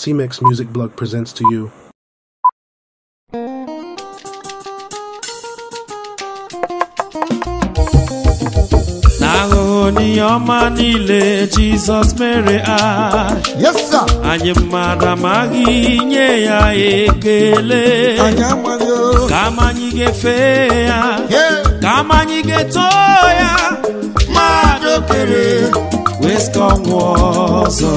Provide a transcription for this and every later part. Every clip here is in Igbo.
CMEX Music Blog presents to you. n'ahụhụ n'ihe ọma niile jizọs mere anyị Yes, sir. anyị mmadụ amaghị nye ya ekele Anyị amaghị o. kama anyị ga-efe ya Yeah. kama anyị ga-eto ya mmadụ kere weska ọnwụ ọzọ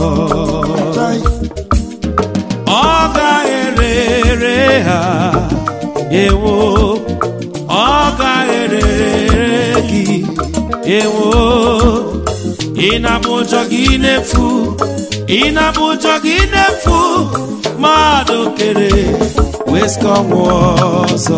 ọ ga-erere ha ewo ọ ga-erere gị ewo ị na-abụ ụjọ gị na-efu ị na-abụ ụjọ gị na-efu mmadụ kere weska ọnwụ ọzọ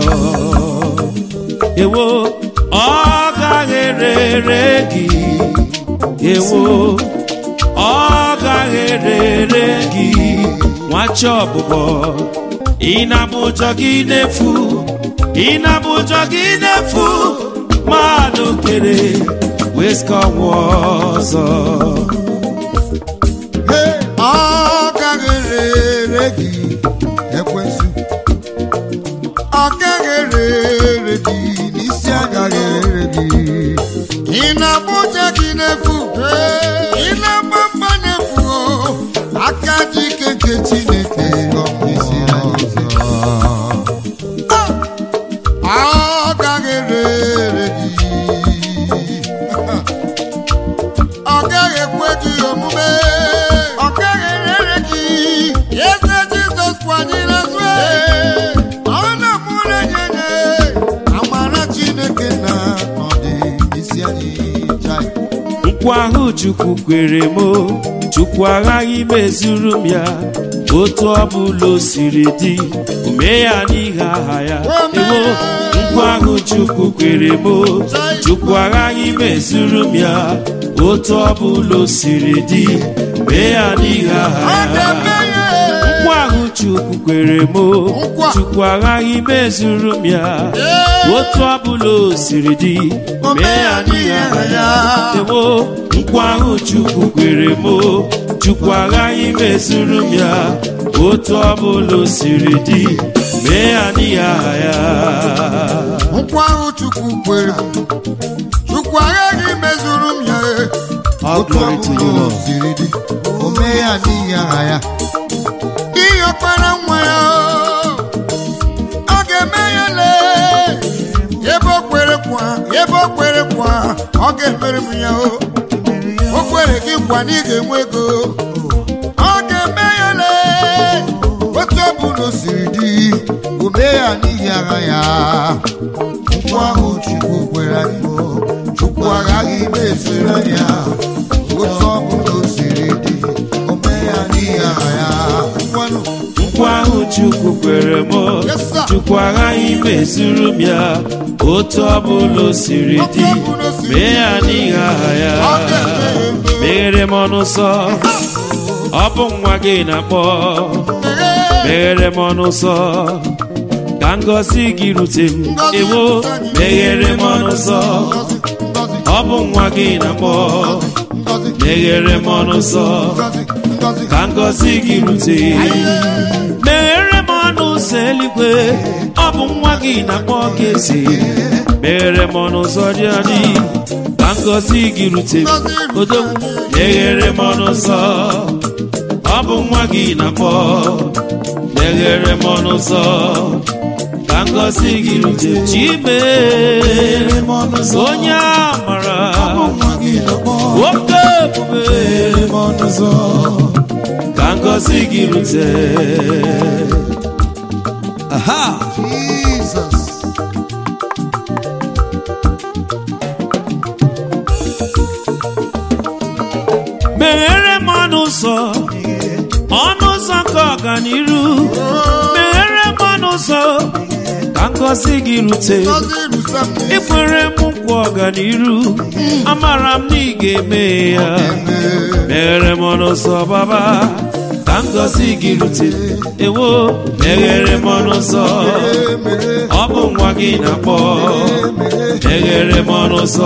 ewo ọ ga-erere gị ewo ọ ga-erere gị nwachi ọbụbọ ị na-abụ ụjọ gị na-efu ị na-abụ ụjọ gị na-efu mmadụ kere weska ọnwụ ọzọ Hey, ọ gaghị rere gị ekwensu ọ gaghị rere gị n'isi agaghị rere gị ị na-abụja gị n'efu ị na-agba mgba n'efu aka ji ike nke Chineke ọ bụ isi anyị ọzọ. ọ gaghị rere gị ọ gaghị ekwe gị omume ọ gaghị erere gị eze jizọs kwanyere azụ ọ na-amụrụ enyenye amara chineke na ọdị isi anyị chai nkwa ahụ chukwu kwere m o, chukwu aghaghị mezuru m ya otu ọbụla o siri dị ome ya n'ihe aha ya ewo nkwa ahụ chukwu kwere m o, chukwu aghaghị mezuru m ya otu ọbụla o siri dị mee ya n'ihe aha ọ ya ga-eme ya nkwa ahụ chukwu kwere m o, Nkwa. chukwu aghaghị mezuru m ya otu ọbụla o siri dị mee ya n'ihe aha ya ewo nkwa ahụ chukwu kwere m o, chukwu aghaghị mezuru m ya otu ọbụla o siri dị mee ya n'ihe aha ya nkwa ahụ chukwu kwere chukwu aghaghị mezuru m ya All otu glory to you, ọbụla o Lord. siri dị o mee ya n'ihi aha ya ihe ọkpara nwa ya ọ ga-eme ya lee ebe o kwere kwa ebe o kwere kwa ọ ga-emere m ya o o kwere gị nkwa na ị ga-enwe ego ọ ga-eme ya lee otu ọbụla o siri dị o mee ya n'ihi agha ya nkwa ahụ chukwu kwere anyị o chukwu aghaghị imezuru anyị ya otu ọbụla o siri dị o mee ya n'ihi agha ya ngwanụ nkwa ahụ chukwu kwere m o, Yes, sir. chukwu aghaghị mezuru m ya otu ọbụla o siri dị mee ya n'ihi aha ya Ọ ga-eme ya eme. meghere m ọnụ nsọ ọ bụ nwa gị na-akpọ meghere m ọnụ nsọ ka ngọzi gị rute m ewo meghere m ọnụ nsọ ọ bụ nwa gị na-akpọ meghere m ọnụ nsọ ka ngọzi gị rute meghere m ọnụ ụzọ eluigwe ọ bụ nwa gị na-akpọ gị eze meghere m ọnụ ụzọ dị adị ka ngọzi gị rute m odo meghere m ọnụ ụzọ ọ bụ nwa gị na-akpọ meghere m ọnụ ụzọ ka ngọzi gị rute m chime onye amara nwoke ebube ka ngọzi gị rute Aha! Jesus. meghere m ọnụ ụzọ ọnụ ụzọ nke ọganiru meghere m ọnụ ụzọ ka ngọzi gị rute Ngọzi rusa m n'isi. ikwere m nkwa ọganiru amara m na ị ga-eme ya meghere m ọnụ ụzọ baba ka ngọzi gị rute ewo meghere m ọnụ ụzọ ọ bụ nwa gị na-akpọ meghere m ọnụ ụzọ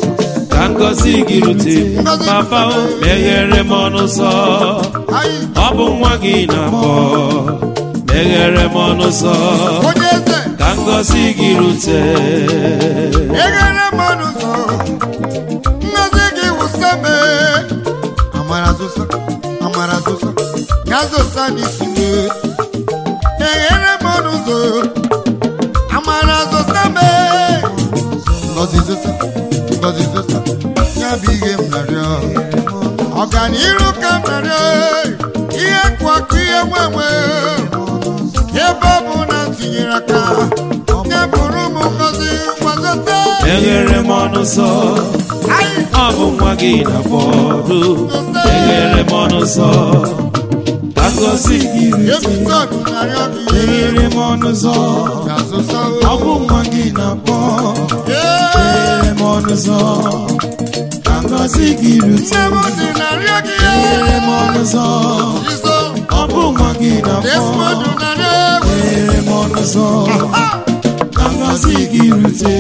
ka ngọzi gị rute papa o meghere m ọnụ ụzọ Anyị ọ bụ nwa gị na-akpọ meghere m ọnụ ụzọ onye eze ka ngọzi gị rute eghere m ọnụ ụzọ ngozi gị wụsa me amara zosa amara zosa ya zosa n'isi me eghere m ọnụ ụzọ amara zosa me ngozi zosa ngozi zosa ya bụ ihe m narịọ ọganiru ka m narịọ ihe kwụ akụ ihe nwenwe ebe ọ bụ na m tinyere aka ya bụrụ m ngozi gbazote meghere m ọnụ ụzọ ọ bụ nwa gị na-akpọdo meghere m ọnụ ụzọ ka ngọzi gị rute episod narịọ gị meghere m ọnụ ụzọ ga-azụsa ọ bụ nwa gị na-akpọ meghere m ọnụ ụzọ ka ngọzi gị rute nne m dị narịọ gị meghere m ọnụ ụzọ izo ọ bụ nwa gị na-akpọ desmond narịọ egwu meghere m ọnụ ụzọ ka ngọzi gị rute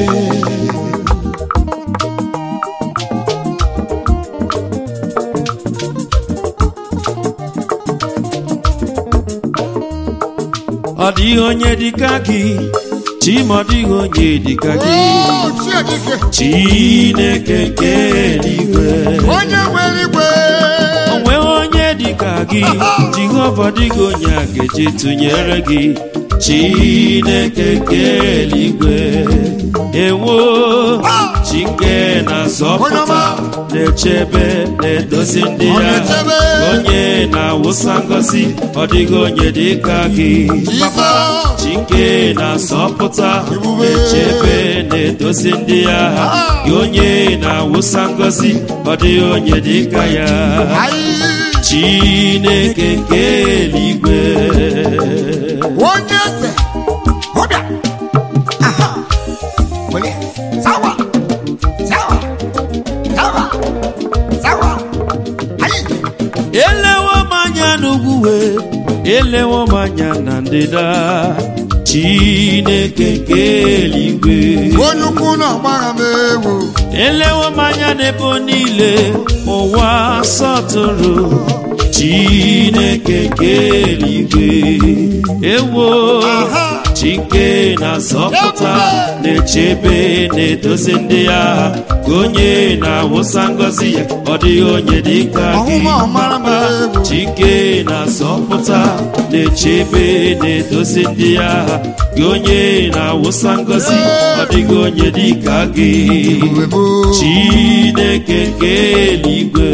ọ dịghị onye dịka gị chima ọ dịghị onye dịka gị o chiedike chineke nke eluigwe onye nwere igwe o nweghị onye dịka gị jehova dịghị onye a ga-eji tụnyere gị chineke nke eluigwe ewo chi nke na-azọpụta na-echebe na-edozi ndị Ọ ya na-echebe. onye na-awụsa ngọzi ọ dịghị onye dịka gị jizọs chike na-asọpụta Ebube. na-echebe na-edozi ndị agha gị onye na-awụsa ngọzi ọ dịghị onye dịka ya anyị chineke nke eluigwe onye eze ọbịa aha welie sawa sawa sawa sawa anyị elewo m anya n'ugwu wee elewo m anya na ndịda chineke nke eluigwe onye ukwu na ọgbagha m ewu elewo m anya n'ebe niile ụwa sọtụrụ chineke nke eluigwe ewo Aha. chike na-azọpụta na-echebe na-edozi ndị agha ka onye na-awụsa ngọzi ya ọ dịghị onye dịka gị ọhụma ọmara m ewu chike na-azọpụta na-echebe na-edozi ndị agha gị onye na-awụsa ngọzi ọ dịghị onye dịka gị uwe m chineke nke eluigwe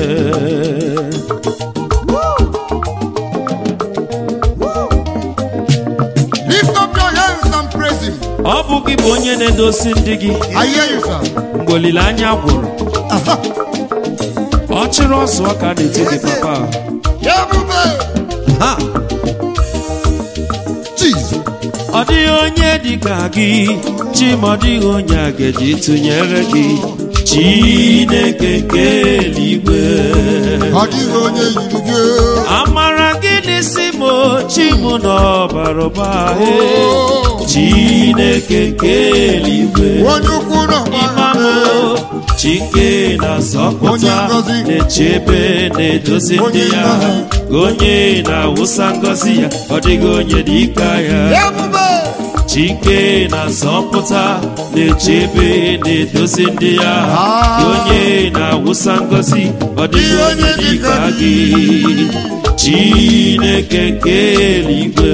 lift up your hands and praise him ọ bụ gị bụ onye na-edozi ndị gị I hear you sir mgbe olileanya gwụrụ aha ọ chịrị ọzọ ka a na-eto gị papa ebube ha Jesus ọ dịghị onye dịka gị chima ọ dịghị onye a ga-eji tụnyere gị chineke nke eluigwe ọ dịghị onye yiri gị amara gị n'isi m chimu n'ọbara ụba he Oh. chineke nke eluigwe onye ukwu na ọgbagha m imamo ewu chike na-azọpụta Onye ngọzi. na-echebe na-edozi ndị Onye ya ngọzi. onye na-awụsa ngọzi ya ọ dịghị onye dịka ya ebube chike na-azọpụta na-echebe na-edozi ndị ya Ah. onye na-awụsa ngọzi ọ dịghị onye dịka gị chineke nke eluigwe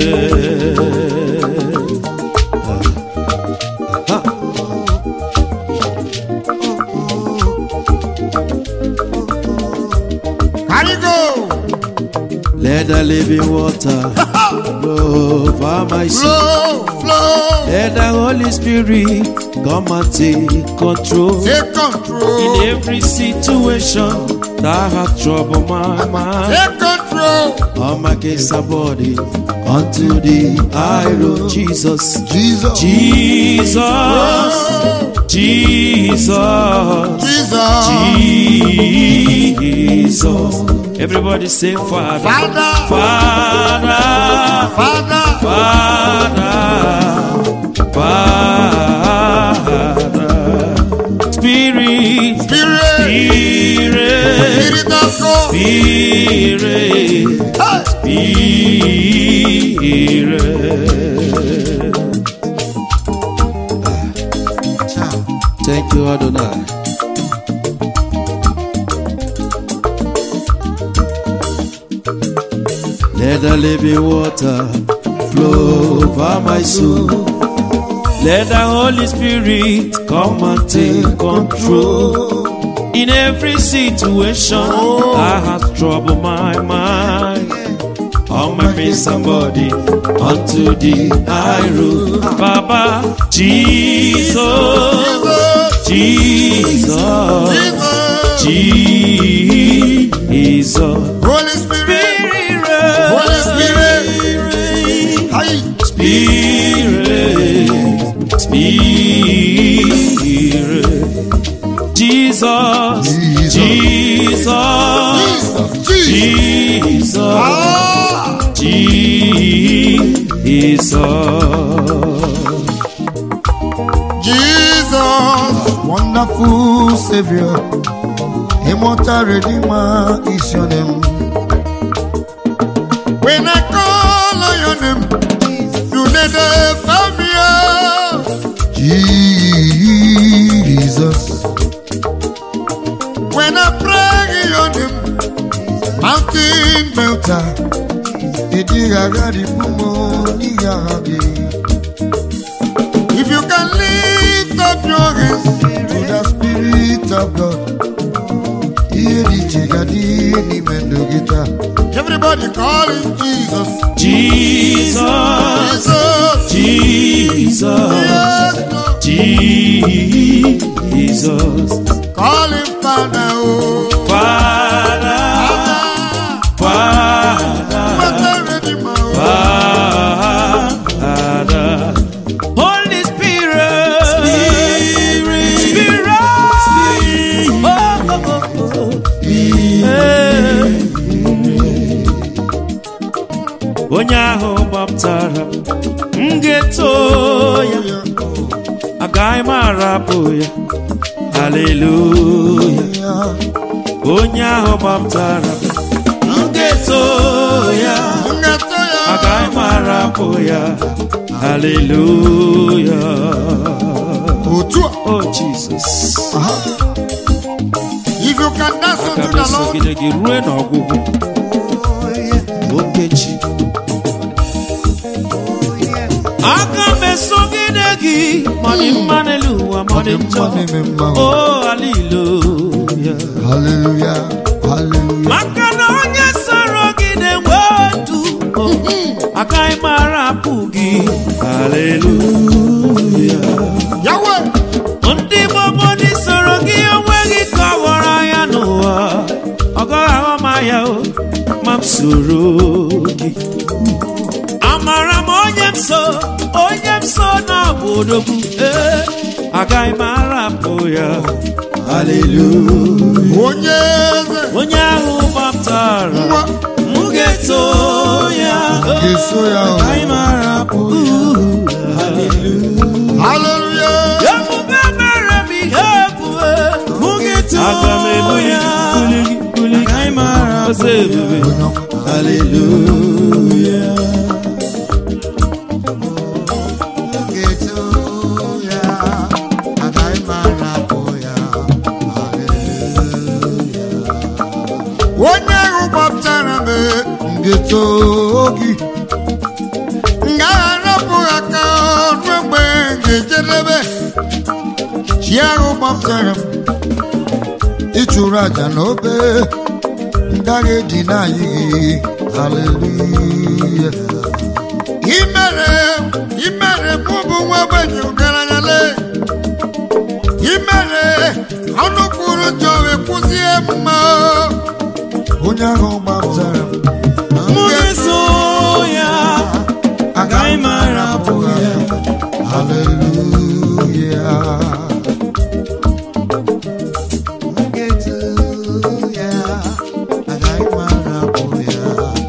Carry go. Let the living water flow over my soul. Flow, flow. Let the Holy Spirit come and take control. Take control. In every situation that have troubled my mind, Take control. all my case are body unto the high road. Jesus, Jesus. Jesus, Oh, Jesus, Jesus. Jesus. Everybody say, Father, Father. Father, Father. Father, Father, Spirit, Spirit. Spirit, Spirit of God. Spirit, Hey. Let the living water flow over my soul. Let the Holy Spirit come and take control. In every situation that has troubled my mind. On my face and body, unto the high road. Baba, Jesus, Jesus, Jesus. Holy Spirit, Holy Spirit, Aye. Spirit, Spirit, Jesus, Jesus. Jesus, Jesus, Jesus. Jesus, Ah, Jesus. Jesus, wonderful Savior, immortal Redeemer is your name. When I call on your name, you never fail me. oh. Jesus, when I pray in your name, mountain melter, idigagadi pumo niyagadi. If you can lift up your hands to the Spirit of God, idigagadi ni mendogita. Everybody calling Jesus, Jesus, Jesus, Jesus, yes, Lord. Jesus, calling Father, oh, Father, Father, Father, what a Redeemer, oh. Father, Holy Spirit, Spirit, Spirit, oh, oh, oh, oh. Eh. onye ahụ gbaptara m ga-eto ya agaghị m arapụ ya haleluya onye ahụ gbaptara m ga-eto ya Ngato ya, agaghị m arapụ ya haleluya otu a. oh jesus Aha. If you can dance aga unto m the Lord, esogide gị rue n'ọgwụgwụ okechi aga m esogide gị ma dị mma n'elu ụwa ma dị njọ o haleluya Hallelujah, hallelujah. maka na onye soro gị na-enwe ndụ agaghị m arapụ gị haleluya Yahweh, ndị gbogbo ndị soro gị onweghị ka ọ ghọrọ anya n'ụwa ọ gaghị aghọ m anya o ma m soro gị amara m onye m so onye m so na odogwu ee agaghị m arapụ ya haleluya onye eze, onye ahụ gbaptara nwa m ga-eto ya ga-eso ya o. agaghị m arapụ ya Hallelujah. ebube mere m ihe ebube mụ ga-eto Aga m ebuli ya buli gị, buli gị. agaghị m arapụ Ọzọ ebube. Onye ọma. haleluya Ga-eto ya, agaghị m arapụ ya. Hallelujah. onye ahụ gbaptara m m ga-eto gị m gaghị arapụ aka ruo mgbe m ga-ejedebe chi ahụ gbaptara m ịchụrụ aja n'obe m gaghị edina anyị gị haleluya imere imere mụ bụ nwa ogbenye ọgaranya le imere ọnụ kwuru njọ wee kwụzie mma onye ahụ gbapụtara m Mụ ga-eso ya, agaghị m arapụ ya. haleluya ya agaghị m arapụ ya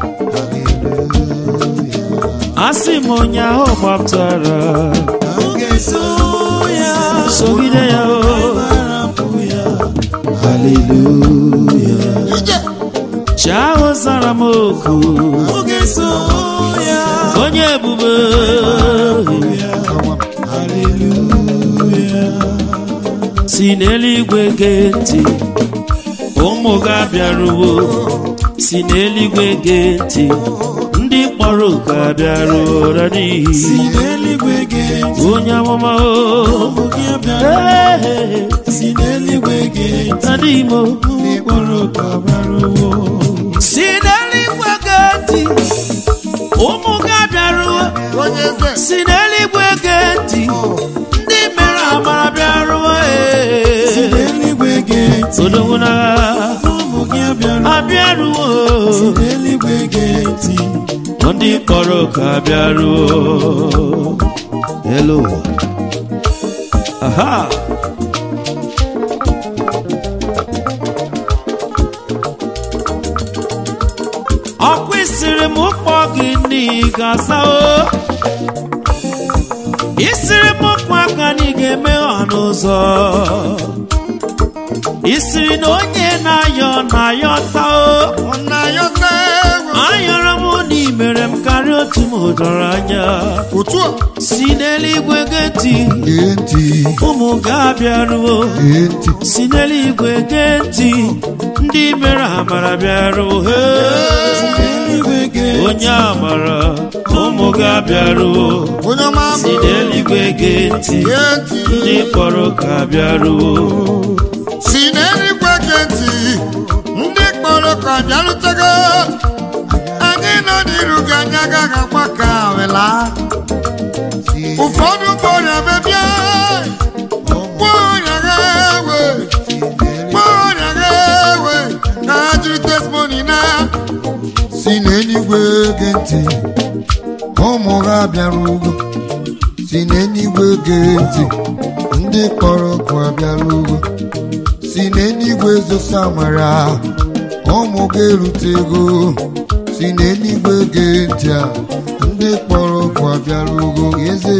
haleluya asị m onye ahụ gbaptara Mụ ga-eso ya, sogide ya o arapụ ya. haleluya ije chi ahụ zara m oku Mụ ga-eso ya, onye ebube si n'eluigwe gee ntị ụmụ ga bịaruwo si n'eluigwe gee ntị ndị kpọrọ oku abịaruo n'ihi si n'eluigwe gee ntị onye amụma o ụmụ gị abịara Ee, si n'eluigwe gee ntị adị imo ndị kpọrọ oku abịaruwo si n'eluigwe gee ntị ụmụ gị abịaruo onye eze si n'eluigwe gee ntị ndị mere amara bịaruo si n'eluigwe gee ntị odogwu na ụmụ gị abịara abịaruo si n'eluigwe gee ntị ndị kpọrọ oku abịaruo elu ụwa aha ọkwa isiri m kpọ gị n'ịga asa o isiri m kpọ aka na ị ga-eme ọnụ ụzọ isiri na onye na-ayọ na-ayọ taa o nna ya ọta egwu ayọrọ m na imere m karịa otu m dọrọ anya otu a si n'eluigwe gee ntị gee ntị ụmụ ga-abịaruo gee ntị si n'eluigwe gee ntị ndị mere amara bịaruo Hey! n'eluigwe gee onye amara ụmụ ga-abịaruo onye ọma si bụ n'eluigwe gee ntị gee ntị ndị kpọrọ ka bịaruo si n'eluigwe gee ntị ndị kpọrọ ka bịarutego anyị nọ n'iru gị anya agaghị agba ka wela ụfọdụ kpọrọ bebịa kpọrọ ha ewe kpọrọ ha ewe ka ha jiri testimoni na si n'eluigwe gee ntị ụmụ ha bịara ugwu si n'eluigwe gee ntị ndị kpọrọ ọkụ abịara ugwu si n'eluigwe zosa amara ụmụ ga-erute ego si n'eluigwe gee ntị a ndị kpọrọ ọkụ abịara ugwu eze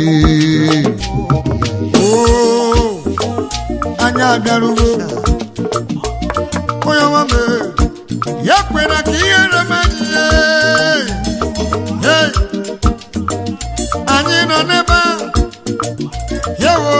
Oo, anyị abịara ugwu onye ọma mee ya kwere ka ihe reme anyị ee. Hey! anyị nọ n'ebe a yewo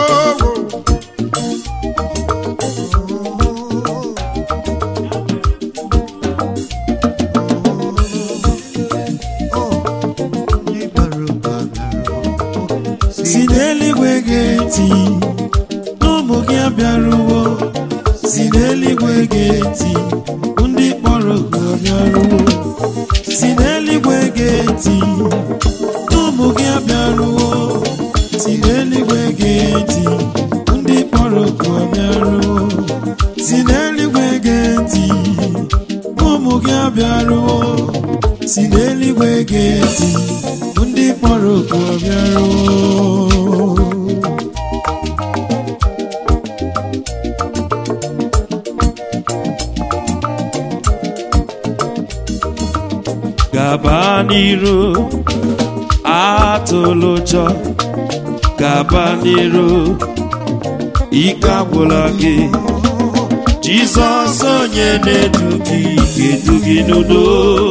si n'eluigwe gee ntị ụmụ gị abịaruwo si n'eluigwe gee ntị ndị kpọrọ oku abịaruwo si n'eluigwe gee ntị ụmụ gị abịaruwo si n'eluigwe gee ntị ndị kpọrọ oku abịaruwo si n'eluigwe gee ntị ụmụ gị abịaruwo si n'eluigwe gee ntị ndị kpọrọ oku abịaruwo gaba n'iru atụlụ ụjọ gaba n'iru ike agwụla gị jizọs onye na-edu gị ga-edu gị n'udo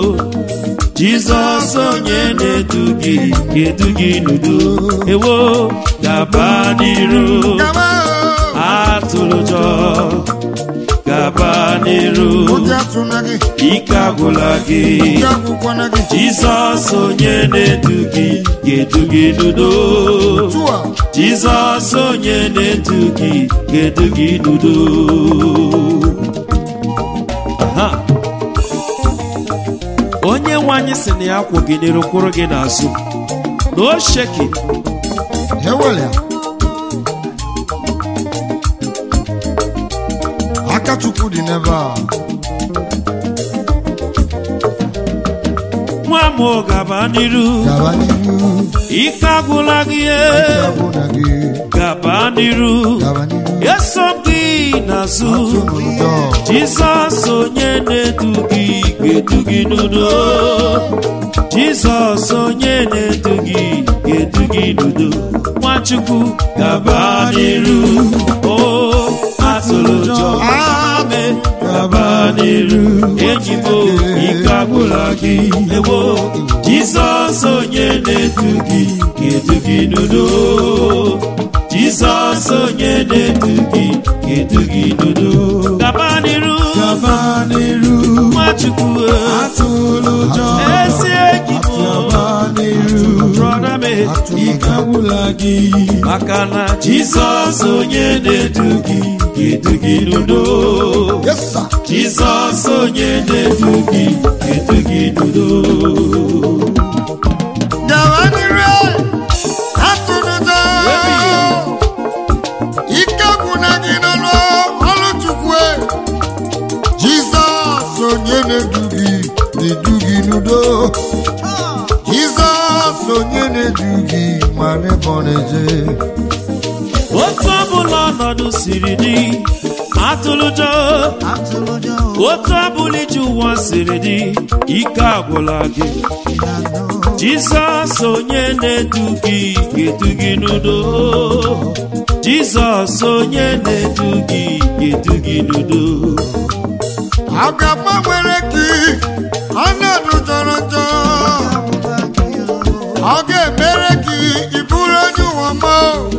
jizọs onye na-edu gị ga-edu gị n'udo ewo gaba n'iru gaba atụlụ ụjọ gaba n'iru oge atụna gị ike agwụla gị oge agwụkwana gị Jizọs onye na-edu gị ga-edu gị n'udo tụa Jizọs onye na-edu gị ga-edu gị n'udo Aha. onye nwe anyị sị na ya kwụ gị n'iru kwụrụ gị n'azụ na o sheki ewele ya aka chukwu dị n'ebe a nwa m gaba n'iru gaba n'iru ike agwụla gị e. agwụna gị gaba n'iru gaba n'iru eso m gị n'azụ atụ n'ụjọ Jizọs onye na-edu gị ga-edu gị n'udo Jizọs onye na-edu gị ga-edu gị n'udo Nwachukwu gaba n'iru o atụrụ ụjọ ame gaba n'iru enyi m o, ike agwụla gị ewo Jizọs onye na-edu gị ga-edu gị n'udo Jizọs onye na-edu gị ga-edu gị n'udo gaba n'iru gaba n'iru Nwachukwu atụlụ ụjọ ezi enyi agwụla gị maka na jizọs onye na-edu gị ga-edu gị n'udo Yes, sir. jizọs onye na-edu gị ga-edu gị n'udo gawa n'iru atụrụ ụjọ ike gwụna gị n'ọrụ ọrụ chukwu jizọs onye na-edu gị na-edu gị n'udo jizọs onye na-edu gị mara ebe ọ na-eje otu ọbụla ọnọdụ siri dị atụlụjọ otu ọbụla iji ụwa siri dị ike agwụla gị jizọs onye na-edu gị ga-edu gị n'udo jizọs onye na-edu gị ga-edu gị n'udo ọ ga-agbanwere gị ọnọdụ jọrọ njọ ọ ga-emere gị ịbụrụ onye ụwa ma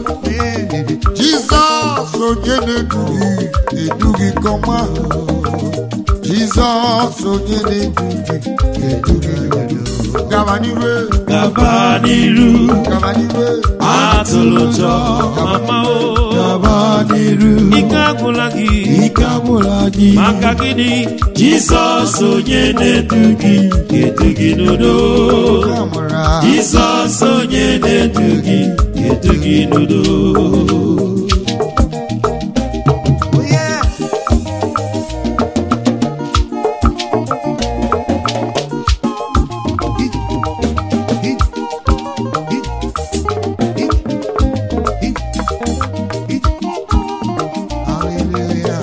jizọs onye na-edu gị edu gị nke ọma jizọs onye na-edu gị edu gị n'udo. gaba n'iwe gaba n'iru gaba n'iwe atụlụjọ mama o gaba n'iru ike agwụla gị ike agwụla gị maka gịnị jizọs onye na-edu gị ga-edu gị n'udo amara jizọs onye na-edu gị ga-edu gị n'udo hallelujah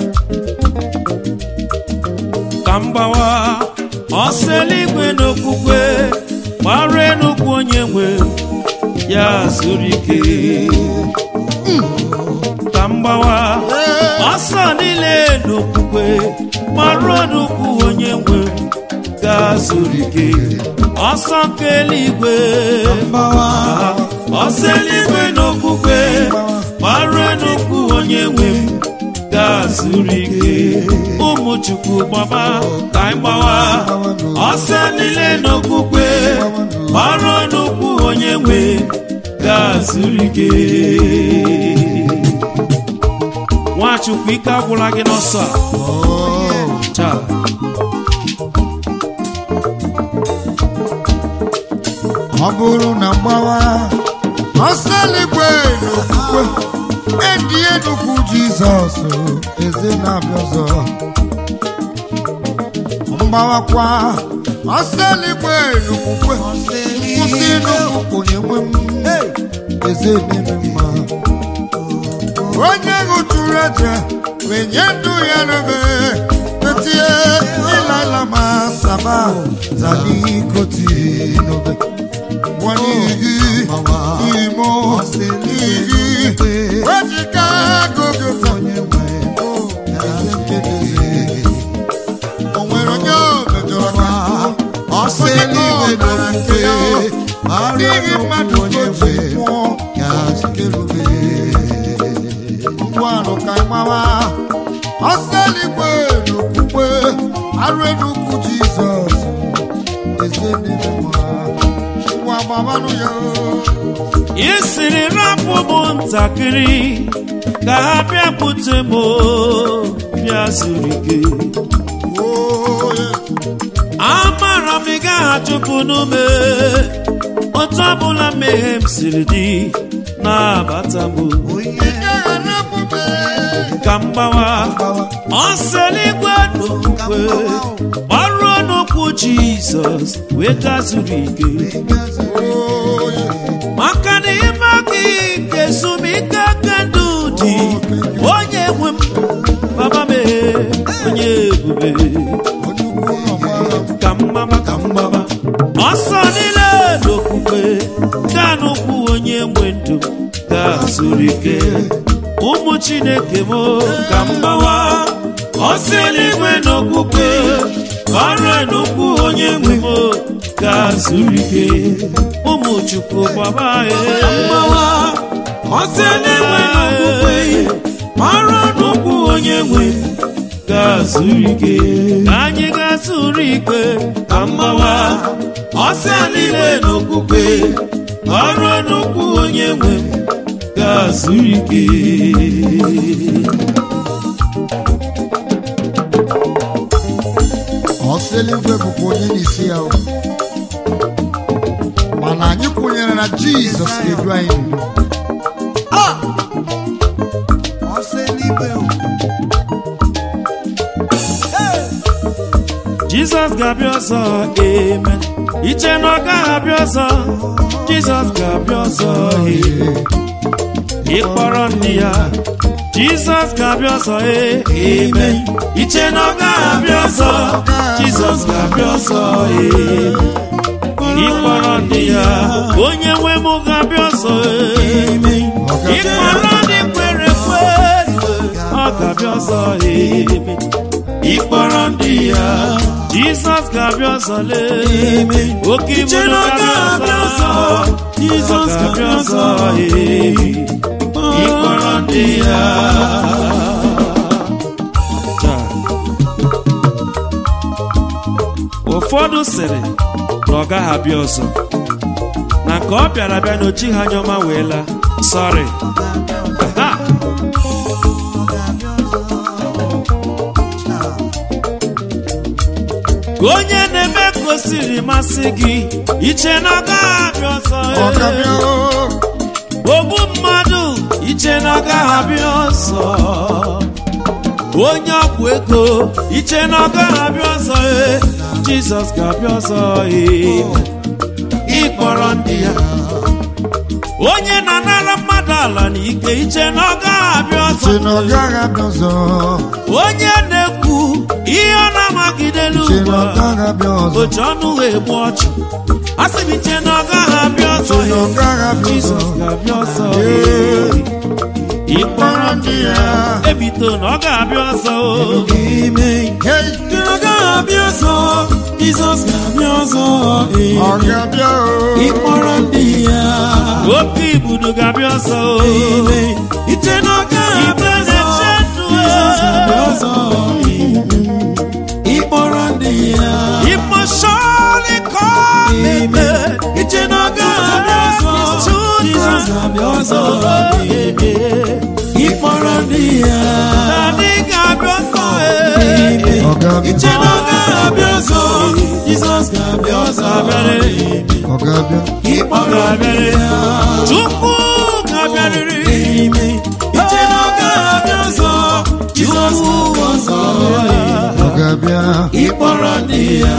ka mgbawa ọsọ eluigwe n'okwukwe gbara enugwu onye nwe ya zuru ike ka mgbawa ọsọ niile n'okwukwe gbara enugwu onye nwe ga zuru ike ọsọ nke eluigwe mgbawa ọsọ eluigwe n'okwukwe gbara enugwu onye nwe m ga-azụrụ ike ụmụ chukwu gbaba ka anyị gbawa ọsọ niile n'okwukwe gbara n'ukwu onye nwe ga-azụrụ ike nwachukwu ike agwụla gị n'ọsọ a oh. Chaa. ọ bụrụ na mgbawa ọsọ eluigwe n'okwukwe edi enugwu jizọs eze na-abịa ọzọ mgbawakwa ọsọ eluigwe n'okwukwe kwụsị n'okwu onye nwe m eze n'ime mma onye ṅụtụrụ eje wee nye ndụ ya n'obe etie ịlala ma saba zali koti n'obe wani igi imo igi wejika gogo onye nwe o nwere onye o mejọrọ ka ọsọ eluigwe nọrọ nke ya n'ihi mmadụ onye nwe ya zikerube ngwanụ ka ịmawa ọsọ eluigwe n'okwukwe arụ enugwu jizọs eze n'ime mma ngwa gbabanụ ya ị sịrị rapụ bụ ntakịrị ka ha bịakwute m o, bịa zuru ike oye amara m ị gaghị achụpụ n'ume otu ọbụla mmehie m siri dị na-abata m ike ghara emume ka mgbawa ọsọ eluigwe n'okwukwe ọrụ n'okwu jizọs wee gaa zuru ike oye maka na ime gị nke ezumike aka ndụ dị onye nwe m baba m onye ebube onye ukwu ọgbara ka mgbaba ka mgbaba ọsọ niile n'okwukwe gaa n'ụkwụ onye nwe ndụ gaa zuru ike ụmụ chineke m ka mgbawa ọsọ eluigwe n'okwukwe ọrụ n'ụkwụ onye nwe m gaa zuru ike ụmụ chukwu gbaba mgbawa ọsọ eluigwe n'okwukwe ọrụ n'ụkwụ onye nwe m ga-azụrụ ike ka anyị ga-azụrụ ike ka mgbawa ọsọ niile n'okwukwe ọrụ nnukwu onye nwe m ga-azụrụ ike ọsọ eluigwe bụkwa onye n'isi ya o. mana anyị kwenyere na jizọs ga-edu anyị n'udo ọsọ eluigwe o. jizọs ga-abịa ọzọ amen iche na ọ gaghị abịa ọzọ jizọs ga-abịa ọzọ ee. ịkpọrọ ndị ya jizọs ga-abịa ọzọ ee, amen iche na ọ gaghị abịa ọzọ jizọs ga-abịa ọzọ ee. ịkpọrọ ndị ya onye nwe m ga-abịa ọzọ ee. ịkpọrọ ndị kwere ekwe ọ ga-abịa ọzọ ee. ịkpọrọ ndị ya jizọs ga-abịa ọzọ lee oke ibu na ga-abịa ọzọ jizọs ga-abịa ọzọ ee. ịkpọrọ ndị ya Taa. ụfọdụ sịrị na ọ gaghị abịa ọzọ na nke ọ bịara bịa n'ochi ha anya ọma wee laa sọrị Aha. ka onye na-eme ka o siri masị gị iche na ọ gaghị abịa ọzọ ọ ga-abịa o. ogbu mmadụ iche na ọ gaghị abịa ọzọ onye ọgwụ ego iche na ọ gaghị abịa ọzọ ee. jizọs ga-abịa ọzọ ee. ịkpọrọ ndị ya onye na-anara mmadụ ala n'ike iche na ọ gaghị abịa ọzọ Che na ọ gaghị abịa ọzọ onye na-ekwu ihe ọ na-amagidelu Che ugbu na ọ a gaghị abịa ọzọ oji ọnụ wee gbuo ọchụ asị m iche na ọ gaghị abịa ọzọ Che na ọ gaghị abịa jizọs ọzọ ga-abịa ọzọ Ee. ịkpọrọ ndị ya ebito na ọ ga-abịa ọzọ o. Hey, Ọ ga-abịa ọzọ, Jizọs ga-abịa ọzọ. ee. ọ ga-abịa o. Ịkpọrọ ndị ya. oke ibudo ga-abịa ọzọ o. Ee. Iche na ọ ga-abịa ọzọ, Jizọs ga-abịa ọzọ. ee. Ịkpọrọ ndị ya. Emotionally committed. Amen. Iche na ọ ga-abịa ọzọ, Jizọs ga-abịa ọzọ. ee. Ịkpọrọ ndị ya. Daddy ga-abịa ọzọ e. Ọ ga-abịa Iche na ọ ga-abịa ọzọ, Jizọs ga-abịa ọzọ. ee. ọ ga-abịa Ịkpọrọ ndị ya. Chukwu ga-abịarịrị. Amen. Iche na ọ ga-abịa ọzọ, Jizọs ga-abịa ọzọ. ee. ọ ga-abịa Ịkpọrọ ndị ya.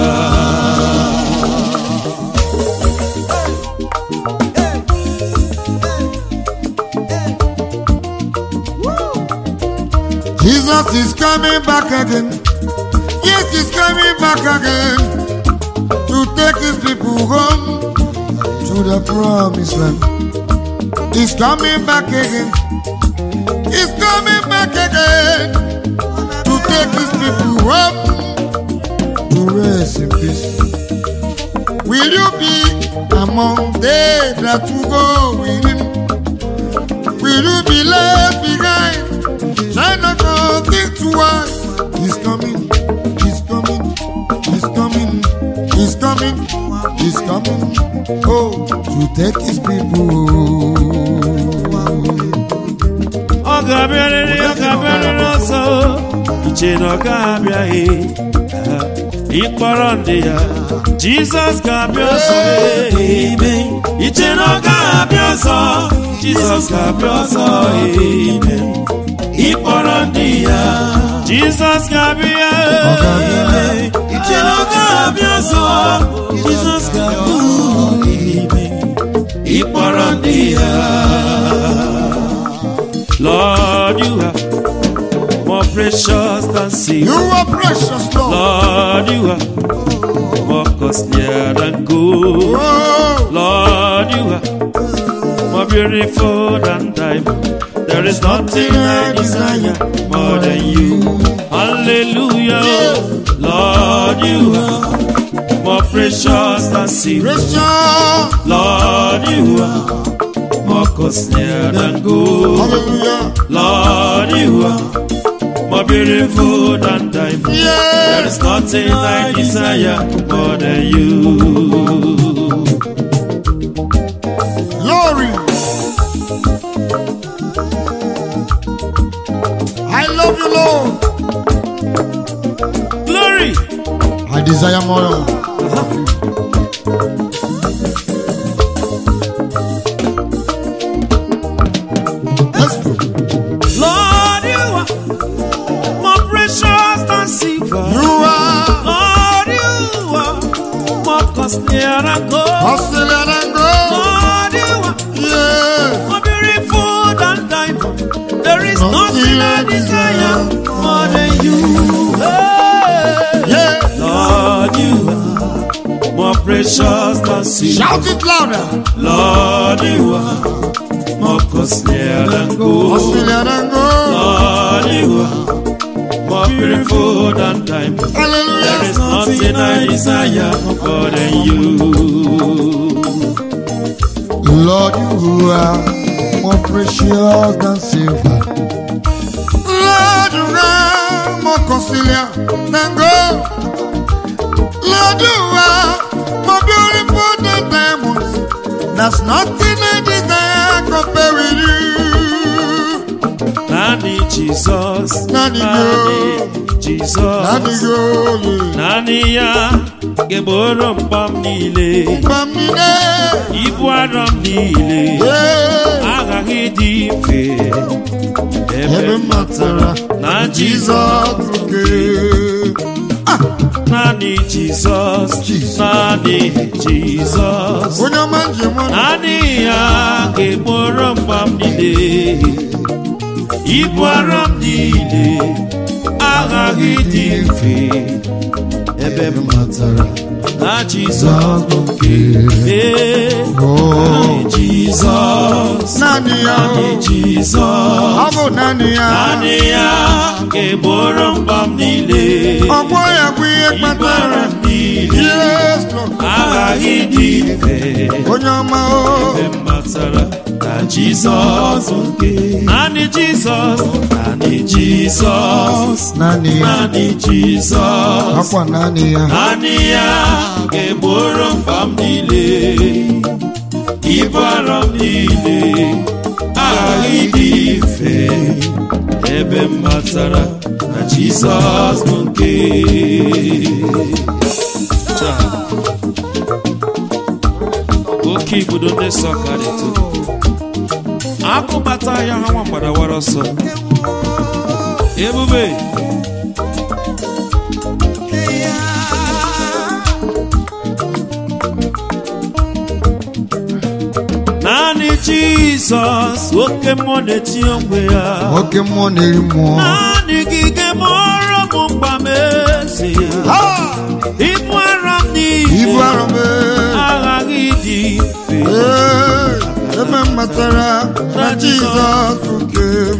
Jesus is coming back again. Yes, he's coming back again to take his people home to the promised land. He's coming back again. He's coming back again to take his people home to rest in peace. Will you be among they that will go with him? Will you be left behind? Try not to think too hard. He's coming, he's coming, he's coming, he's coming, he's coming. Oh, to take his people. Ọ ga-abịarịrị, ọ ga-abịarịrị ọzọ o. Iche na ọ ga-abịaghị. Ha. Ịkpọrọ ndị ya. Jizọs ga-abịa ọzọ e. Amen. Iche na ọ ga-abịa ọzọ. Jizọs ga-abịa ọzọ e. Ịkpọrọ ndị ya. Jizọs ga-abịa e. Amen. Iche na ọ ga-abịa ọzọ, Jizọs ga-abịa ọzọ. Amen. ịkpọrọ ndị ya Lord you are more precious than You silver are precious, Lord. Lord you are more costlier than gold Oh, Lord you are more beautiful than diamond There is nothing I desire more than you Hallelujah Lord you are more precious than silver precious. Lord, you are more costlier than gold. Hallelujah. Lord, you are more beautiful than diamond. There Yeah. is nothing I desire more than you. desire more of you. Let's go. Lord, you are more precious than silver. You are Lord, you are more costly than gold. Australia and gold. Lord, you are Yeah. more beautiful than diamond. There is nothing I desire more than you. Hey. Yeah. Lord, you are more precious than silver. Shout it louder. Lord, you are more costly than gold. Australia and gold. Lord, you are more beautiful than diamond. There Hallelujah. is nothing I desire more than you. Lord, you are more precious than silver. Lord, you are more costlier than gold. Lord, you are more beautiful than diamonds. There's nothing I desire compare with you. Nani Jesus, Nani Nani Jesus, Nani go, Nani ya geboro mkpam niile, Bamine, ibu arọ m niile, yeah. aghaghị dị mfe. Ebe Ebe m m matara na Jizọs Jizọs nke naanị Jizọs, Jesus. naanị Jizọs. onye ọma njem ọnụ. naanị ya ga-egboro mgba m niile ibu arọ m niile aghaghị dị mfe ebe m matara na jizọs bụ nke ee naanị jizọs Naanị ya o. naanị jizọs ọ bụ naanị ya naanị ya ga-egboro mgba m niile ọgbọ ya bụ ihe ibu kpatara arọ m niile Yes, Lord. aghaghị dị mfe onye ọma o ebe m matara na jizọs bụ nke naanị jizọs naanị jizọs naanị ya naanị jizọs akwa naanị ya naanị ya ga-egboro mkpa m niile ibu arọ m niile aghaghị dị mfe ebe m matara na jizọs bụ nke Cha. oke ibudo ndị sọ karịtụ akụbata ya ha nwa mgbadawara ọsọ ebube naanị jizọs oke mmụọ na-eti onwe ya nwoke mmụọ na-eri mmụọ naanị gị ga-emere m mgba m eze Ha! ibu ara m ibu niile arọ m ee. aghaghị dị mfe Ee, ebe m matara na Jizọs nke m.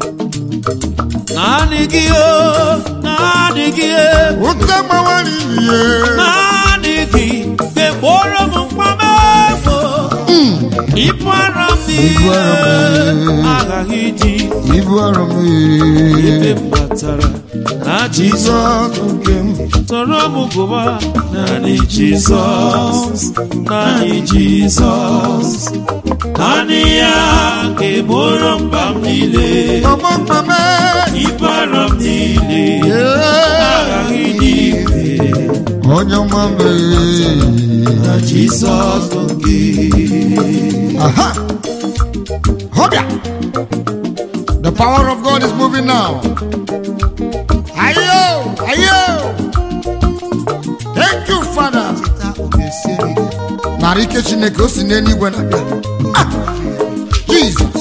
naanị gị o naanị gị e ụta gbawara ihe naanị gị ga-egboro m mkpa m ego ibu ara m Ibu ara m niile niile. aghaghị dị ibu arọ m ebe ee. m matara na jizọs Jizọs nke m tọrọ m gụba naanị jizọs naanị jizọs naanị ya ga-egboro mkpa m niile ọgbọ mkpa m ee. ibu ara m niile Ee, aghaghị dị mfe onye ọma m ee. na jizọs bụ gị Aha! Hobia! The power of God is moving now. Ayo! Ayo! Thank you, Father. Narị ike Chineke o si n'eluigwe na-abịa. Ah! Jesus!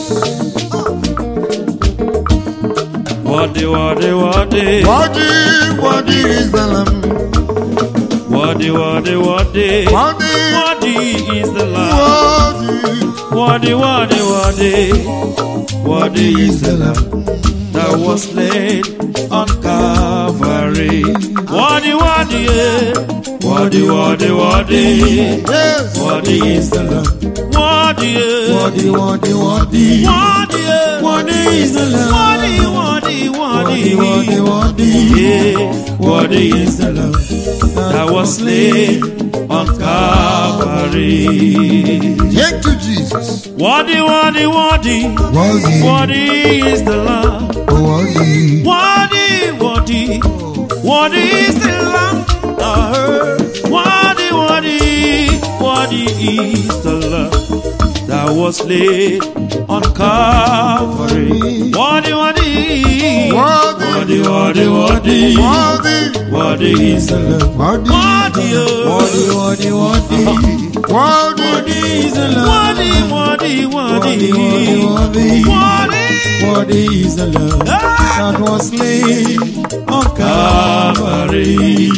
wọdị wọdị wọdị Worthy, worthy is the Lamb. wọdị wọdị wọdị Worthy, wọdị is the lamb worthy. Worthy, worthy, worthy, worthy is the Lamb that was slain on Calvary. Worthy, worthy, yeah. worthy, worthy, worthy, Yes! worthy is the Lamb. Worthy, yeah. Worthy, worthy, worthy. worthy, yeah. Worthy is the Lamb. worthy, worthy, worthy, Worthy, worthy. yeah. Worthy is the Lamb that was slain on Calvary. Thank you, Jesus. Worthy, worthy, worthy, Worthy, worthy is the Lamb. worthy. Worthy, worthy, worthy is the Lamb that Worthy, worthy, worthy is the Lamb that was laid on Calvary. Worthy, worthy, Worthy. worthy, worthy, worthy, Worthy, worthy is the Lamb. worthy, Worthy, oh. Worthy, worthy, worthy. worthy, Worthy is the Lamb. worthy, worthy, worthy, Worthy, worthy, worthy. Worthy is the Lamb Ah! that was slain on Calvary.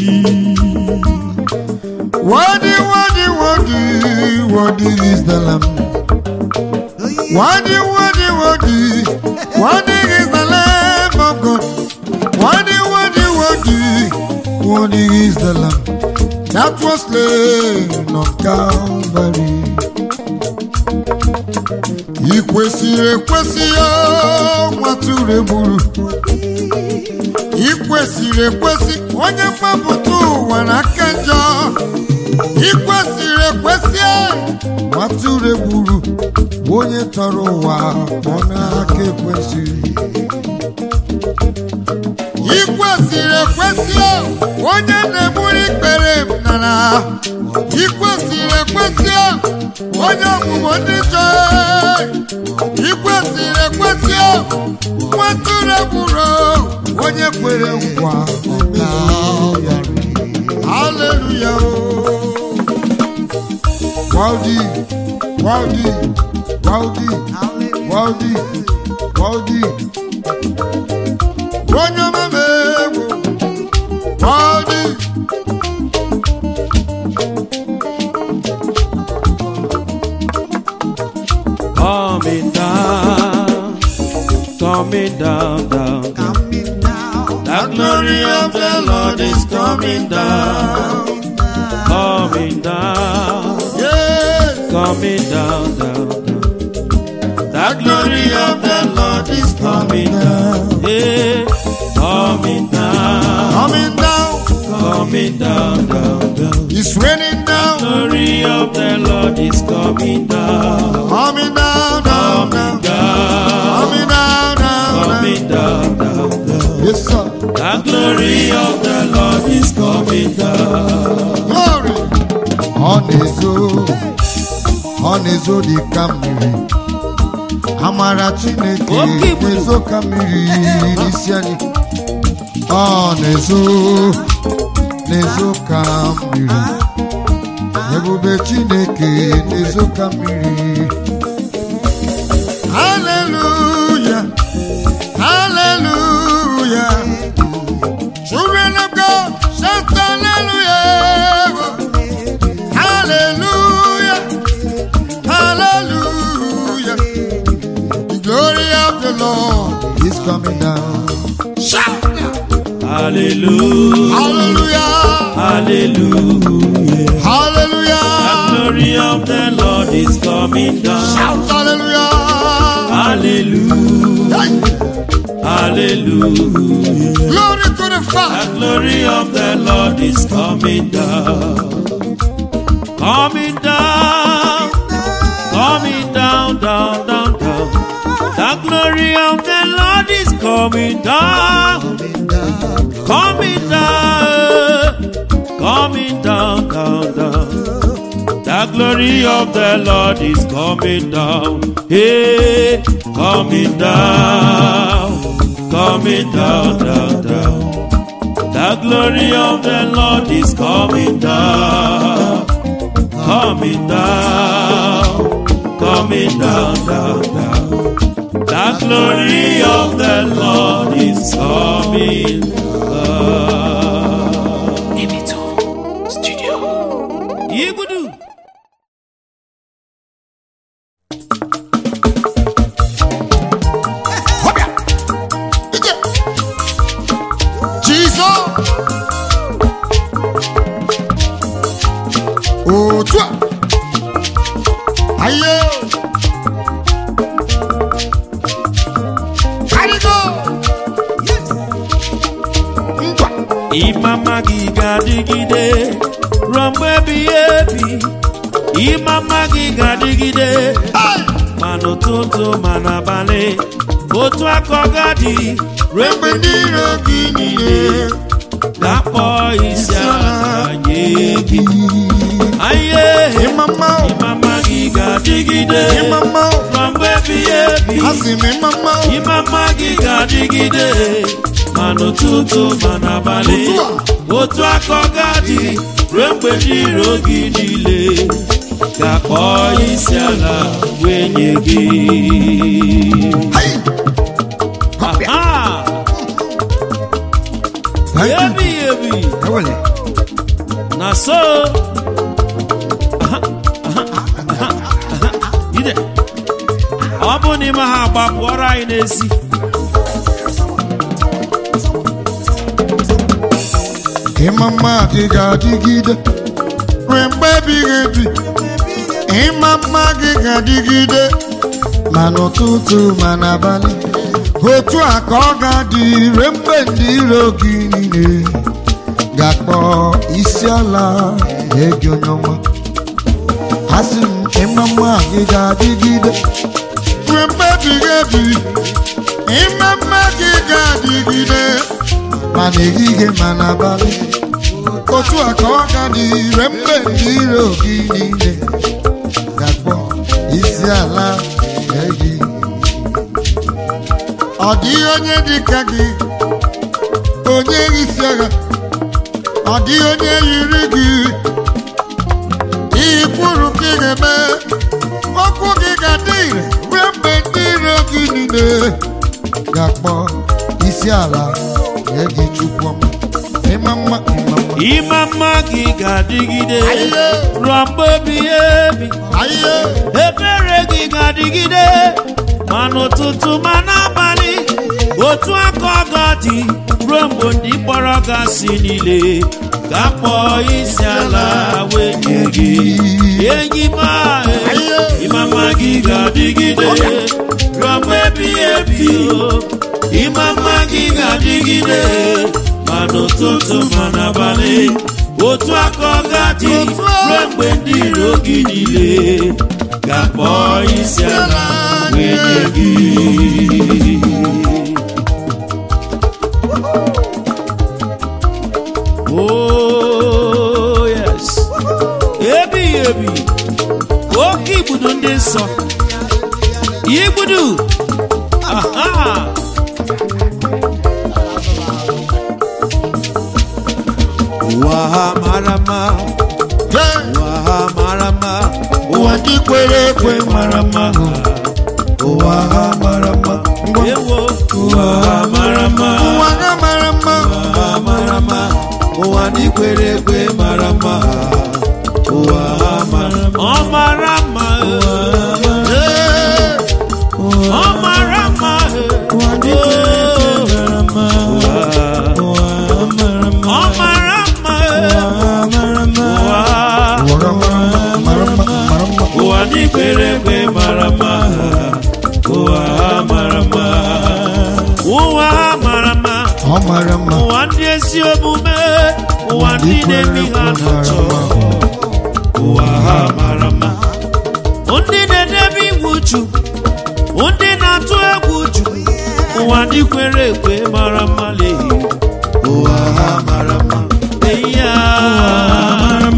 worthy, worthy, worthy, worthy is the Lamb. Worthy, worthy, worthy, worthy is the Lamb of God. Worthy, worthy, worthy, worthy is the Lamb that was slain on Calvary. I kwesịrị ekwesị ya nwatụrụ egburu ị kwesịrị ekwesị onye mgbapụta ụwa n'aka njọ ị kwesịrị ekwesị nwatụrụ egburu onye tọrọ ụwa pụọ n'aka ekwesịrị ị kwesịrị ekwesị onye na-egburu ikpere m nara ị kwesịrị ekwesị onye ọmụmụ ndị chọ ị kwesịrị ekwesị nwatụrụ egburu onye kwere nkwa haleluya Waldi, Waldi, Waldi, Waldi, Waldi. Onye meme egwu, Waldi. Coming down, coming down, down, down. The glory of the Lord is coming down, coming down, Yes, coming down, down, down. The glory of the Lord is coming down, yeah, coming down, coming down, coming down, down, down. it's raining down, Glory of the Lord is coming down, coming down, down, down, coming down, coming down, down, down. coming down, down, down. Yes, sir. The glory of the Lord is coming down. Glory. Ọ na-ezo, ọ na-ezo dị ka mmiri. Amara Chineke Oke ibu. na-ezo ka mmiri n'isi anyị. Ọ na-ezo, na-ezo ka mmiri. Ebube Chineke na-ezo ka mmiri. Hallelujah, hallelujah. Children of God, shout hallelujah. Hallelujah. Hallelujah. The glory of the Lord is coming down. Shout now. Hallelujah, Hallelujah. hallelujah. The Hallelujah. glory of the Lord is coming down. Shout hallelujah. Hallelujah, Hey. hallelujah. Glory to the The Father. glory of the Lord is coming down. Coming down, coming down, down, down, down. The glory of the Lord is coming down. Coming down, coming down, down, down. The glory of the Lord is coming down. Hey, coming down, coming down, down, down. The glory of the Lord is coming down, coming down, coming down, down, down. The glory of the Lord is coming down. Studio. Igudu. Hobia. Ije. Jesus. Otu a. Aye. Karigo. Ngwa. Imama gị ga-adịgide ruo mgbe ebighị ebi. Imama gị ga-adịgide Hey. ma n'ụtụtụ ma n'abalị. Otu aka ọ ga-adị ruo Mgbe ndị iro gị niile ga-akpọ isi ala nye gị aye ịmama ịmama gị ga-adịgide ịmama ma mgbe ebighị ebi asị m ịmama ịmama gị ga-adịgide ma n'ụtụtụ ma n'abalị otu aka ọ ga-adị ruo mgbe ndị iro gị niile ga-akpọ isi ala wee nye gị Hai! Aha! Thank you. ebighị ebi Ewele. na so Aha, aha, aha, aha. ide ọ bụ n'ime ha gbapụọrọ anyị n'ezi ịmama gị ga-adịgide ruo mgbe ebighị ebi ịmama gị ga-adịgide ma n'ụtụtụ ma n'abalị otu a ka ọ ga-adị ruo mgbe ndị iro gị niile ga-akpọ isi ala egi onye ọma asị m ịmama gị ga-adịgide ruo mgbe ebighị ebi ịmama gị ga-adịgide ma n'ehihie ma n'abalị otu a ka ọ ga dị ire mgbe ndị iro gị niile ga-akpọ isi ala nye gị ọ dịghị onye dị ka gị onye isi agha ọ dịghị onye yiri gị ihe kwuru ka ị ga-eme okwu gị ga-adị ire ruo mgbe ndị iro gị niile ga-akpọ isi ala nye gị chukwu ọma ịma mma ịma mma ịmama gị ga-adịgide Aye. ruo mgbe ebighị ebi Aye. ebere gị ga-adịgide ma n'ụtụtụ ma n'abalị otu aka ọ ga-adị ruo mgbe ndị kpọrọ gasị niile ga-akpọ isi ala wee nye gị enyi m ahụ ịmama gị ga-adịgide ruo mgbe ebighị ebi o. ịmama gị ga-adịgide ma n'ụtụtụ ma n'abalị otu aka ọ ga-adị ruo mgbe ndị iro gị niile ga-akpọ isi ala wee nye gị Oh, yes. ebighị ebi oke igbudu ndị nsọ igbudu aha ụwa ha mara mma Hey! ụwa ha mara mma ụwa ndị kwere ekwe mara mma ụwa ha mara mma ngwa ewo ụwa ha mara mma ụwa ha mara mma ụwa ha mara mma ụwa ndị kwere ekwe mara mma ụwa ha mara mma ọ mara mma Hey! ọ mara mma ụwa ndị kwere ekwe mara mma ụwa ọ mara mma ụwa ha mara mma mara mma mara mma ụwa ndị kwere ekwe mara mma ụwa ha mara mma ụwa ha mara mma ọ mara mma ụwa ndị ezi omume ụwa ndị na-emi ha n'ụtọ ụwa ha mara mma ndị na-edebe iwu ju ndị na-atụ egwu ju ụwa ndị kwere ekwe mara mma lehi ụwa ha mara mma eyi ya ọ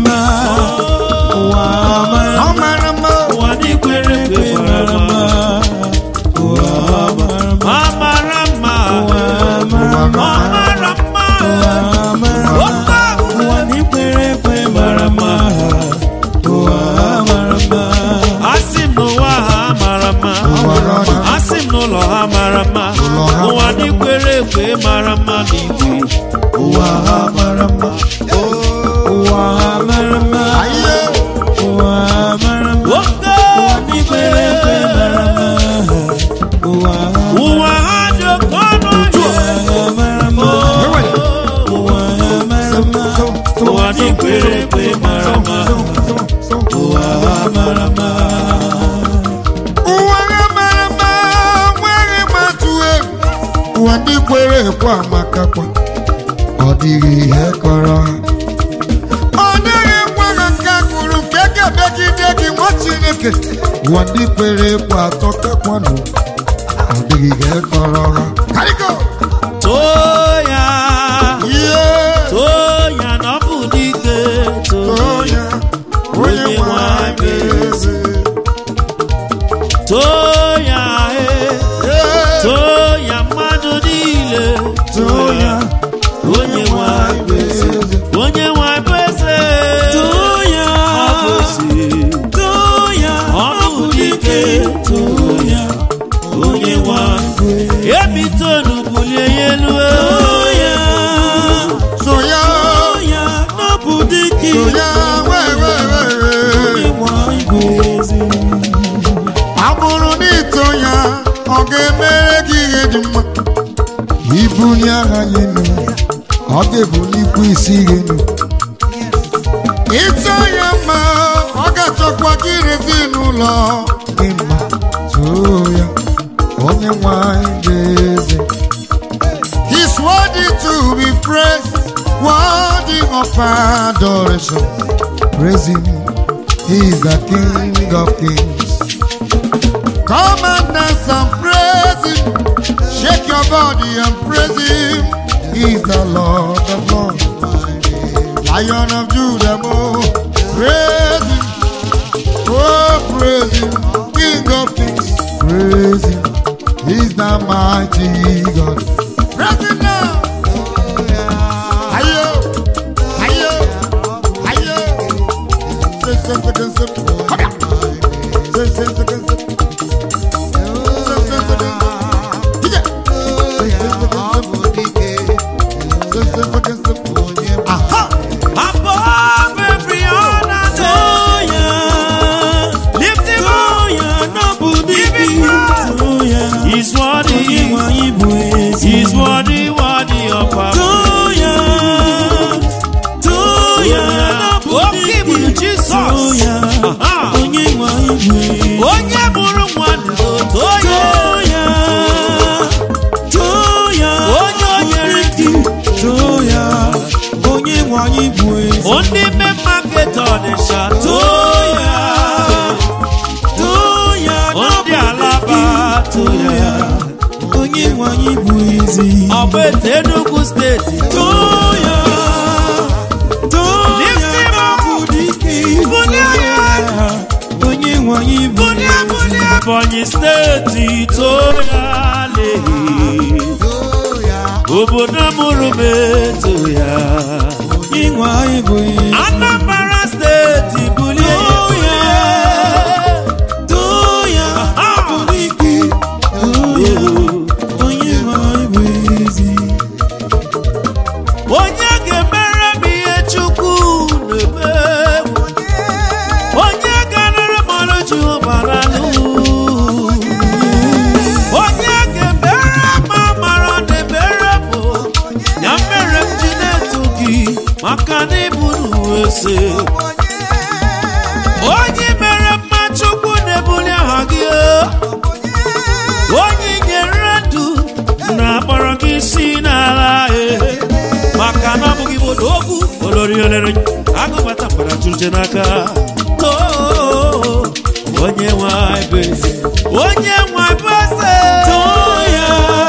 mara mma ụwa ndị kwere ekwe mara mma ụwa ha mara mma ụwa ọ mara mara mma Opa! ụwa ndị kwere ekwe mara mma ụwa ha mara mma asị m n'ụwa ha mara mma mara mma asị m n'ụlọ ha mara mma Ụlọ ha ụwa ndị kwere ekwe mara mma n'igwe ụwa ha mara mma ụwa ha mara mma Aye! ụwa ha mara mma oke ndị kwere ekwe mara mma ụwa ha dị oke ọnụ Ewele. ụwa ha mara mma ụwa ndị kwere ekwe mara mma ụwa ha mara mma ụwa ha mara mma nweghị mmatụ egwu ụwa ndị kwere ekwe amakakwa ọ dịghị ihe kọrọ ha ọ dịghị ngwa ha nke kwuru nke ga-emegide gị nwa chineke ụwa ndị kwere ekwe atọkakwanụ ọ dịghị ihe kọrọ ha Karigo! too ya ihe too bụ eze. too ya e too ya mmadụ niile too ya onye nwe anyị bụ eze onye nwe anyị bụ eze too ya ọ bụ eze too ya ọ bụ dike too ya onye nwe anyị ebitonu bulie ya elu too ya so ya too ya n'ọbụ dike so ya wee wee wee wee ịnwa igwe ezi abụrụ na ito ya ọ ga-emere gị ihe dị mma ibuli agha ya enu ọ ga-ebulikwa isi gị enu ito ya mma ọ ga-achọkwa gị rezi n'ụlọ gị mma too ya onye nwanyị bụ eze He's worthy to be praised, worthy of adoration. Praise him, he is the King of kings. Come and dance and praise him. Shake your body and praise him. He is the Lord of lords. Lion of Judah, oh, praise him. Oh, praise him. King of kings, praise him. He's the mighty God. Praise him now. Ayo, ayo, ayo. Say, say, say, say, say. Come here. Say, say, say, say, say. Say, say, say, say. Here. Say, say, say, say, say. Say, say, say, say, say. Aha. above every other too ya lift him too up ya n'ọbụ Give dike him praise. too ya he's worthy ịnwa igwe ezi he's worthy worthy of our too ya too ya n'ọbụ Oke dike ibu Jizọs. too ya Aha. onye nwa igwe onye mụrụ nwa ndụ too ya too ya too ya Onye o nyere dị too ya onye nwa igwe ezi ndị ime market ọnịsha too too ya ya too ya ndị alaba too ya onye nwe anyị bụ ezi ọgba ete Enugu steeti too ya too Lift ya him up. bụ dike Bulie ya. onye nwe anyị bụ bulie bulie Ebonyi steeti too ya lehi obodo mụrụ m eto ya onye nwe anyị bụ ezi Anambra steeti bulie Too ya. too ya bụ dike too ya onye nwe anyị bụ ezi onye ga-emere m ihe chukwu na-eme onye ga-anara m ọrụ jehova n'alụ onye ga-emere m amara na-emere m ya mere m ji na-eto gị maka na ịbụ ese onye mere mma chukwu na-ebuli aha gị onye nyere ndụ na-akpọrọ gị isi n'ala ee maka na ọ bụghị bụ okwu olori olere agụbata mgbara jụrụje n'aka Oo, onye nwanyị bụ eze onye nwanyị bụ eze too ya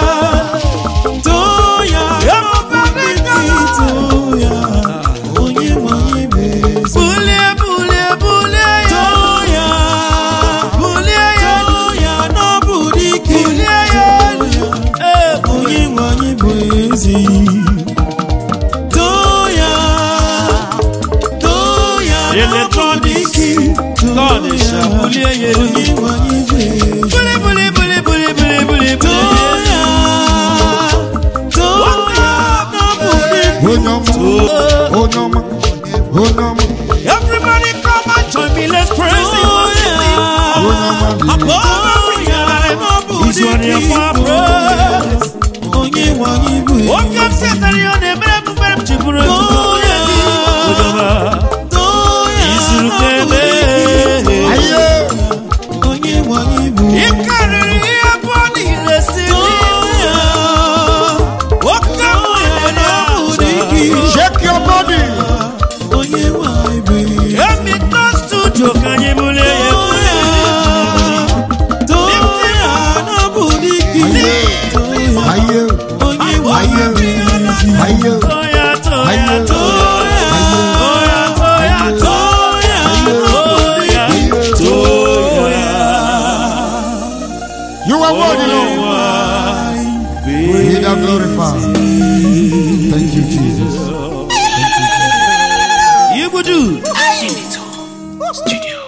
too ya Ebube dịka too ya onye nwe anyị bụ ezi bulie bulie bulie ya too ya bulie ya too ya n'ọbụ dike bulie ya ee onye nwe anyị bụ ezi too ya too ya n'ọbụ Electronics, dike too God is ya bulie ya onye nwe anyị bụ ezi buli buli buli buli buli buli too buli ya too ya n'ọbụ dike Onye ọma, onye ọma, onye ọma. Everybody come and join me, let's praise him. Onye ọma dị Above every other, he's worthy of our praise. onye nwe anyị bụ Oke m setara ya ọ na-emere m mgbe m ji bụrụ ezigbo onye dị. Udoma, izuru ka ebe. Aye. onye nwe anyị bụ Ị karịrị ihe abụọ niile si dị. Oke m nwere ya. Shake your body. onye nwe anyị bụ Emi to studio ka anyị bulie ya. Aye. Aye. Aye. Toya, toya, Aye. toya. Toya, toya, toya. Toya, You are worthy, Lord. Be thou glorified. Thank you, Jesus. Igbudu Senator Studio.